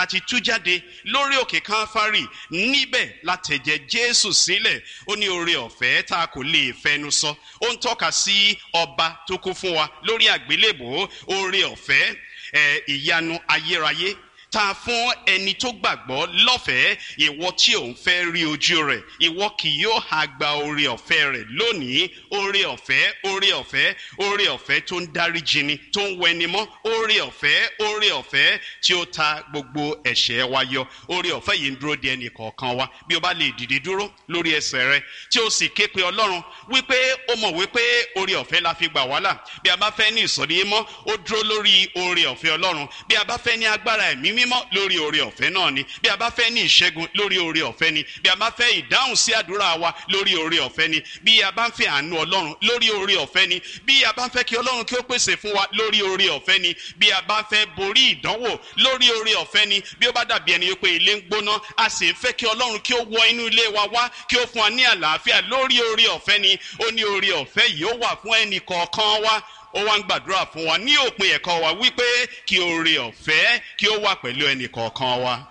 àti tú jáde lórí òkè káfárì níbẹ̀ látẹ̀jẹ̀ jésù sílẹ̀ ó ní oore ọ̀fẹ́ tá a kò lè fẹnu sọ ó ń tọ́ka sí ọba tó kú fún wa lórí àgbélébò oore ọ̀fẹ́ ẹ̀ ìyanu ayérayé tá a fún ẹni tó gbàgbọ́ lọ́fẹ̀ẹ́ ìwọ tí òun fẹ́ rí ojú rẹ̀ ìwọ kì yóò ha gba oore ọ̀fẹ́ rẹ̀ lónìí oore ọ̀fẹ́ oore ọ̀fẹ́ oore ọ̀fẹ́ tó ń dáríjì ni tó ń wẹni mọ́ oore ọ̀fẹ́ oore ọ̀fẹ́ tí ó ta gbogbo ẹ̀ṣẹ̀ wa yọ oore ọ̀fẹ́ yìí ń dúró de ẹnì kọ̀ọ̀kan wa bí o bá lè dìde dúró lórí ẹsẹ̀ rẹ tí o sì ké pe ọlọ́run wípé o mọ̀ wípé oore ọ̀fẹ́ la fi gbà wàhálà bí a bá fẹ́ ní ìsọ̀rí mọ́ ó dúró lórí oore ọ̀fẹ́ ọlọ́run bí a bá fẹ́ ní agbára ẹ̀mí mímọ́ lórí oore ọ̀fẹ́ náà ni bí a bá fẹ́ ní ìṣẹ́gun lórí oore ọ̀fẹ́ ni bí a bá fẹ́ ìdáhùn sí àdúrà wa lórí oore ọ̀fẹ́ ni bí a bá ń fẹ́ àánú ọlọ́run lórí oore ọ̀fẹ́ ni bí a bá ń fẹ́ kí ọlọ́run kí ó pèsè fún wa lórí oore ọ̀fẹ́ ni bí a bá ń fẹ́ borí ìdánwò lórí oore ọ̀fẹ́ ni bí ó bá dàbí ẹni pé ilé ń gbóná a sì ń fẹ́ kí ọlọ́run kí ó wọ inú ilé wa wá kí ó fún wa ní àlàáfíà lórí oore ọ̀fẹ́ ni ó ní oore ọ̀fẹ́ yìí ó wà fún ẹnì kọ̀ọ̀kan wa ó wá ń gbàdúrà fún wa ní òpin ẹ̀kọ́ wa wípé kí oore ọ̀fẹ́ kí ó wà pẹ̀lú ẹnì kọ̀ọ̀kan wa.